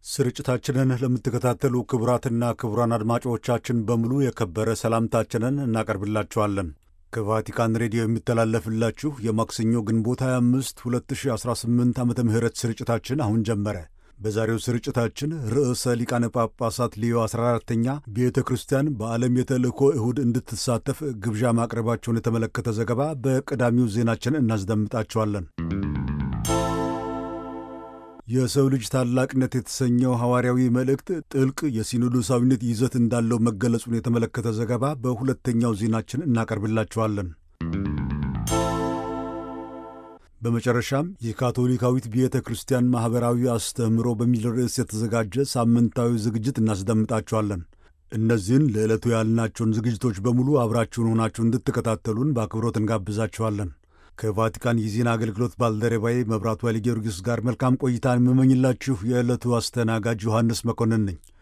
ስርጭታችንን ለምትከታተሉ ክቡራትና ክቡራን አድማጮቻችን በሙሉ የከበረ ሰላምታችንን እናቀርብላችኋለን። ከቫቲካን ሬዲዮ የሚተላለፍላችሁ የማክሰኞ ግንቦት 25 2018 ዓ ም ስርጭታችን አሁን ጀመረ። በዛሬው ስርጭታችን ርዕሰ ሊቃነ ጳጳሳት ሊዮ 14ተኛ ቤተ ክርስቲያን በዓለም የተልእኮ እሁድ እንድትሳተፍ ግብዣ ማቅረባቸውን የተመለከተ ዘገባ በቀዳሚው ዜናችን እናስደምጣቸዋለን። የሰው ልጅ ታላቅነት የተሰኘው ሐዋርያዊ መልእክት ጥልቅ የሲኖዶሳዊነት ይዘት እንዳለው መገለጹን የተመለከተ ዘገባ በሁለተኛው ዜናችን እናቀርብላችኋለን። በመጨረሻም የካቶሊካዊት ቤተ ክርስቲያን ማኅበራዊ አስተምህሮ በሚል ርዕስ የተዘጋጀ ሳምንታዊ ዝግጅት እናስደምጣችኋለን። እነዚህን ለዕለቱ ያልናቸውን ዝግጅቶች በሙሉ አብራችሁን ሆናችሁ እንድትከታተሉን በአክብሮት እንጋብዛችኋለን። ከቫቲካን የዜና አገልግሎት ባልደረባዬ መብራቱ ኃይለ ጊዮርጊስ ጋር መልካም ቆይታን የምመኝላችሁ የዕለቱ አስተናጋጅ ዮሐንስ መኮንን ነኝ።